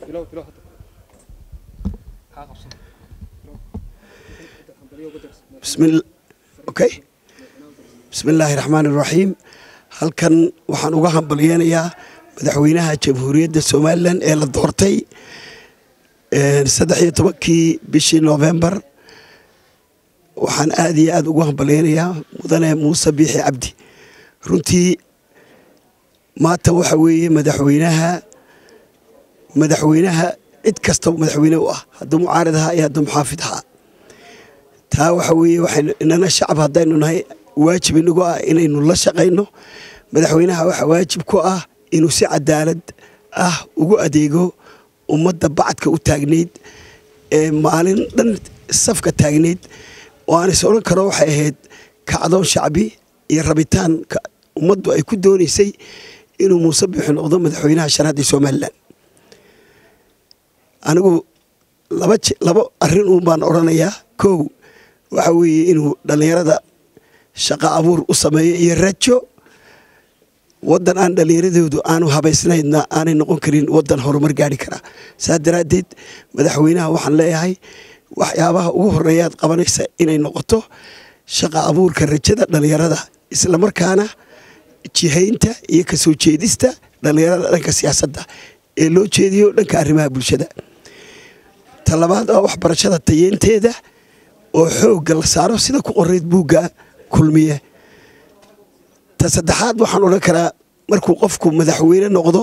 bismi okay bismi illaahi raxmaan iraxiim halkan waxaan uga hambalyeynayaa madaxweynaha jamhuuriyadda somalilan ee la doortay saddex iyo tobankii bishii novembar waxaan aad iyo aad ugu hambalyeynayaa mudane muuse biixi cabdi runtii maanta waxa weeye madaxweynaha madaxweynaha cid kastaba madaxweyne u ah hadduu mucaarad ahaa iyo hadduu muxaafid ahaa taa waxa weeye waxaynu inana shacab haddaynu nahay waajib inagu ah inaynu la shaqayno madaxweynaha waxaa waajib ku ah inuu si cadaalad ah ugu adeego ummadda bacadka u taagnayd ee maalin dhan safka taagnayd oo aan is odhan karo waxay ahayd kacdoon shacbi iyo rabitaan ummaddu ay ku doonaysay inuu muuse biixi noqdo madaxweynaha shanaad ee somalilan anigu laba laba arrin uun baan odhanayaa kow waxa weeye inuu dhallinyarada shaqo abuur u sameeyo iyo rajo waddan aan dhallinyaradoodu aanu habaysnaydna aanay noqon karin waddan horumar gaari karaa saas daraaddeed madaxweynaha waxaan leeyahay waxyaabaha ugu horeeyaad qabanaysa inay noqoto shaqa abuurka rajada dhallinyarada islamarkaana jihaynta iyo kasoo jeedista dhallinyarada dhanka siyaasadda ee loo jeediyo dhanka arrimaha bulshada talabaad oo waxbarashada tayeynteeda oo xoogga la saaro sida ku qoreyd buugga kulmiye ta saddexaad waxaan odhan karaa markuu qofku madaxweyne noqdo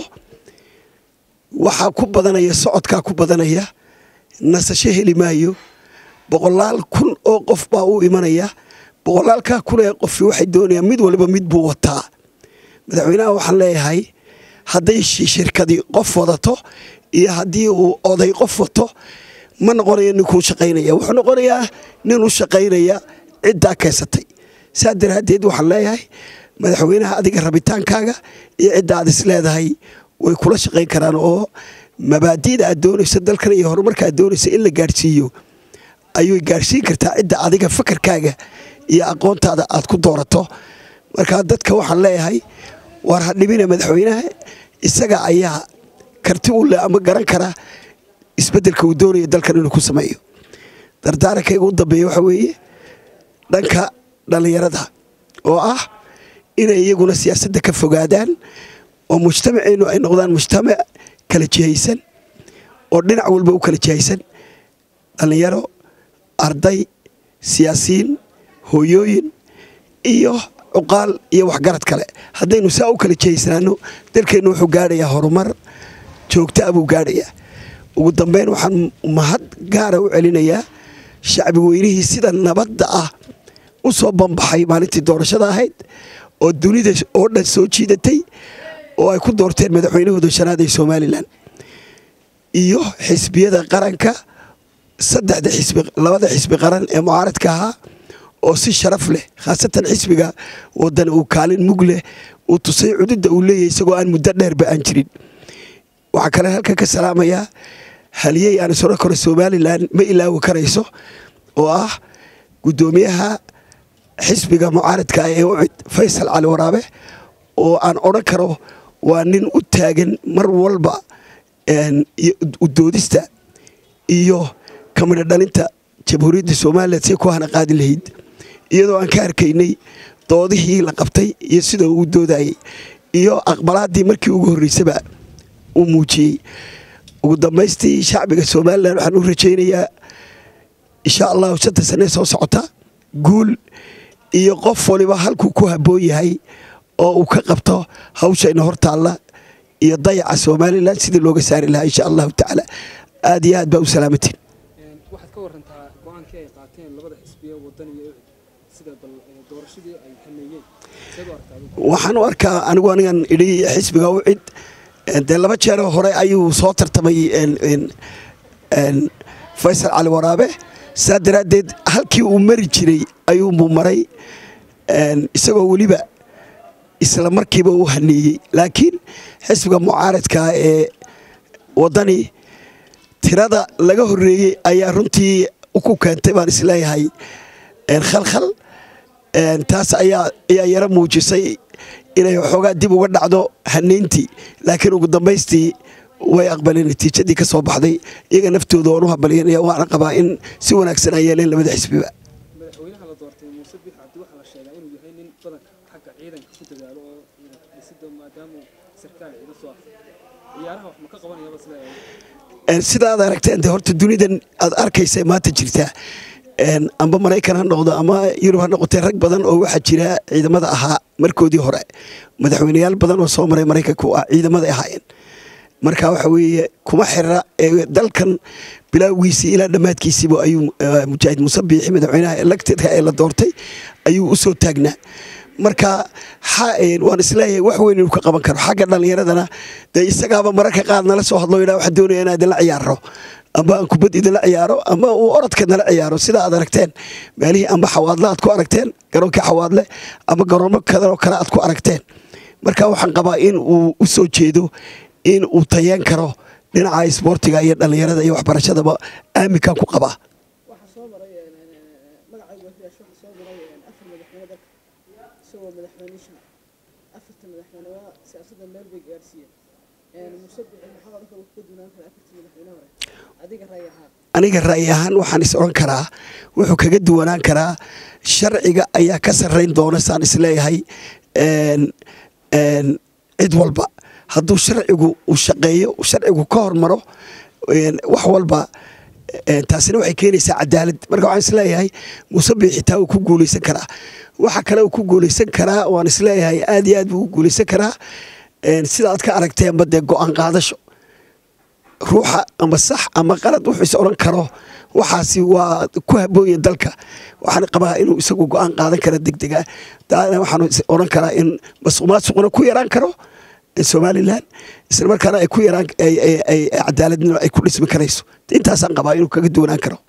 waxaa ku badanaya socodkaa ku badanaya nasasho heli maayo boqolaal kun oo qof baa u imanaya boqolaalkaa kun ee qofi waxay doonayaan mid waliba mid buu wataa madaxweynaha waxaan leeyahay hadday shirkadi qof wadato iyo haddii uu oday qof wato ma noqonayo ninkuu shaqaynaya wuxuu noqonayaa nin u shaqaynaya ciddaa keysatay saa daraaddeed waxaan leeyahay madaxweynaha adiga rabitaankaaga iyo cidda aad is leedahay way kula shaqayn karaan oo mabaadi'da aad doonayso dalkan iyo horumarka aad doonayso in la gaadhsiiyo ayay gaadhsiin kartaa cidda adiga fakarkaaga iyo aqoontaada aad ku doorato markaa dadka waxaan leeyahay waar ha dhibina madaxweynaha isaga ayaa karti u leh ama garan kara isbeddelka uu doonaya dalkan inuu ku sameeyo dardaarankayga u dambeeya waxa weeye dhanka dhallinyarada oo ah inay iyaguna siyaasadda ka fogaadaan oo mujtamaceennu ay noqdaan mujtamac kala jihaysan oo dhinac walba u kala jihaysan dhallinyaro arday siyaasiyiin hooyooyin iyo cuqaal iyo waxgarad kale haddaynu saa u kala jihaysnaano dalkeennu wuxuu gaadhayaa horumar joogtaa buu gaadhayaa ugu dambeyn waxaan mahad gaara u celinayaa shacbi weynihii sida nabadda ah u soo banbaxay maalintii doorashada ahayd oo dunida oo dhan soo jiidatay oo ay ku doorteen madaxweynahooda shanaad ee somalilan iyo xisbiyada qaranka saddexda xisbi labada xisbi qaran ee mucaaradka ahaa oo si sharaf leh khaasatan xisbiga wadan uu kaalin mug leh uu tusay cududda uu leeyahay isagoo aan muddo dheerba aan jirin waxaa kale halkan ka salaamayaa haliyey aan isodhan karo somalilan ma ilaawi karayso oo ah guddoomiyaha xisbiga mucaaradka ee ucid faysal cali waraabe oo aan odhan karo waa nin u taagan mar walba udoodista iyo kamidho dhalinta jamhuuriyadda somalilan si ku hana qaadi lahayd iyadoo aan ka arkaynay doodihii la qabtay iyo sida uu doodayay iyo aqbalaadii markii ugu horreysaba uu muujiyey ugu dambaystii shacbiga somalilan waxaan u rajaynayaa insha allahu shanta sanee soo socota guul iyo qof waliba halkuu ku habboon yahay oo uu ka qabto hawshayna hortaalla iyo dayaca somalilan sidii looga saari lahaa insha allahu tacaala aad iyo aad baa u salaamatiin waxaad ka warantaa go-aankii ay qaateen labada xisbiye wadan iyo ucid sida bal doorashadii ay hameeyeen seed u arkaa waxaan u arkaa anigu anigan idhi xisbiga ucid dee laba jeeroo hore ayuu soo tartamay faysal cali waraabe saa daraaddeed halkii uu mari jiray ayuunbuu maray isagoo weliba isla markiiba u haneeyey laakiin xisbiga mucaaradka ee waddani tirada laga horreeyey ayaa runtii ku keentay baan isleeyahay khalkhal taas ayaa ayaa yaro muujisay inay waxoogaa dib uga dhacdo haneyntii laakiin ugu dambaystii way aqbaleen natiijadii ka soo baxday iyaga naftooda waan u habalyanaya waana qabaa in si wanaagsan ay yeeleen labada xisbiba madaxweynaha la doortay muuse biix cabdi waxaa la sheegaa inuu yahay nin badanka xagga ciidanka ku dadaalo oo ciidanka dhisida maadaama sarkaal ciidan soo arkay ciyaaraha wax ma ka qabanayaba sida sida aad aragteen de horta dunidan aad arkaysa maanta jirtaa amba maraykan ha noqdo ama yurub ha noqotee rag badan oo waxaa jira ciidamada ahaa markoodii hore madaxweyneyaal badan oo soo maray maraykanku ah ciidamada ahaayeen marka waxa weeye kuma xira dalkan bilaawgiisii ilaa dhammaadkiisiiba ayuu mujaahid muuse biixi madaxweynaha electedka ee la doortay ayuu u soo taagnaa marka waan isleeyahay wax weyn inuu ka qaban karo xagga dhallinyaradana dee isagaaba mararka qaar nala soo hadlo yidhaa waxaan doonaya inaan idinla ciyaaro amba aan kubad idinla ciyaaro ama uu orodka nala ciyaaro sida aad aragteen meelihii amba xawaadle aad ku aragteen garoonkii xawaadle ama garoomo kadanoo kale aad ku aragteen marka waxaan qabaa in uu u soo jeedo in uu tayeen karo dhinaca isboortiga iyo dhallinyarada iyo waxbarashadaba aaminkan ku qabaa waxaa soo maray magacayga waxiyaasho waxaa soo maray afar madaxweyne dalka isagoo madaxweyne shan afarta madaxweyne waa siyaasadda meel bay gaarsiiyeen muuse bixi maxaa odhan kara ka duunaan kara afartii madaxweyne hore adiga raay ahaan aniga ra'yi ahaan waxaan is odhan karaa wuxuu kaga duwanaan karaa sharciga ayaa ka sarrayn doona saan isleeyahay cid walba hadduu sharcigu uu shaqeeyo sharcigu ka hormaro wax walba taasina waxay keenaysaa cadaalad marka waxaan isleeyahay muuse biixi taa uu ku guulaysan karaa waxa kale uu ku guulaysan karaa waan isleeyahay aad iyo aad buu u guulaysan karaa sida aad ka aragteenba dee go-aan qaadasho ruuxa ama sax ama qalad wuxuu is odhan karo waxaasi waa ku haboonya dalka waxaan qabaa inuu isagu go-aan qaadan kara degdega daana waxaan odhan karaa in masuq maasuquna ku yaraan karo somalilan isla markaana ay ku yaraan cadaaladnimo ay ku dhismi karayso intaasaan qabaa inuu kaga duwanaan karo